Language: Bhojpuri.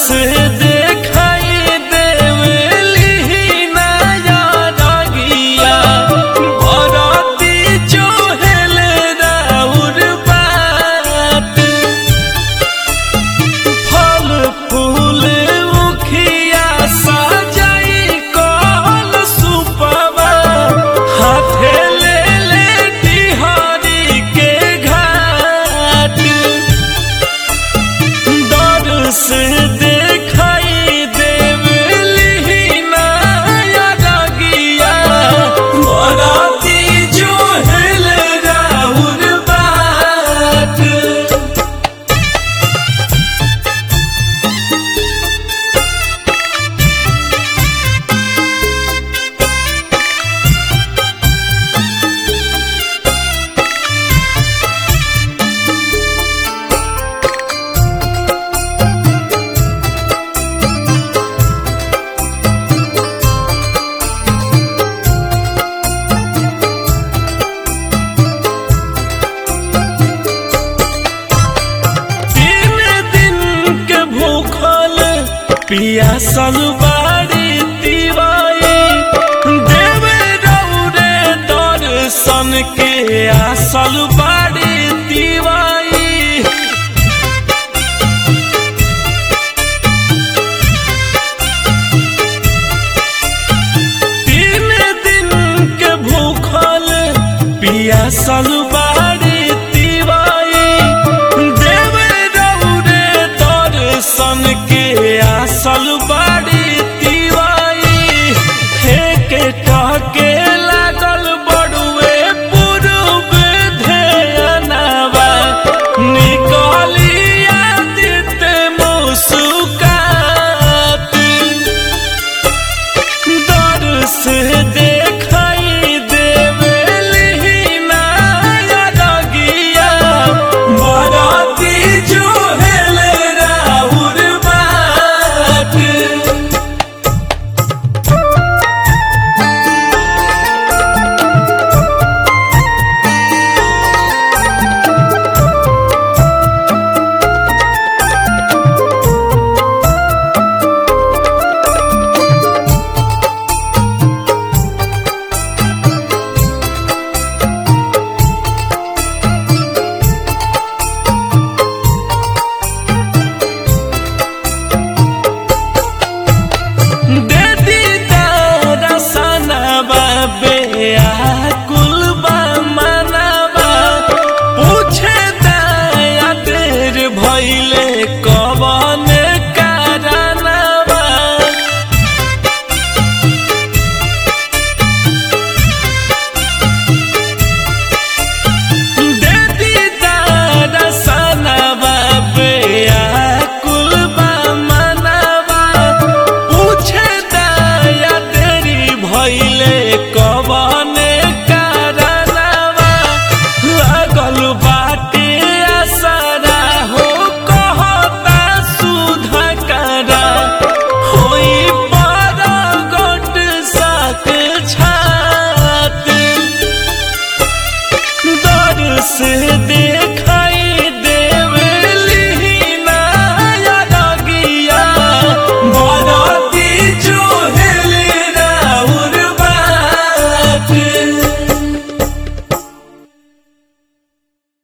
से देखाई देवली नया रगिया बरती चोहल राउर बात फल फूल उखिया सजाई कल सुपवा हाथे ले ले तिहारी के घाट डर से देखाई देवली नया रगिया बराती जो हेल राउर बात तीन दिन के भूखल पियासल बाड़ी तिवाई देवे रौरे दर्शन के आसल बाड़ी तिवाई तीन दिन के भूखल पियासल बाड़ी तिवाई देवे रौरे दर्शन के आसल बा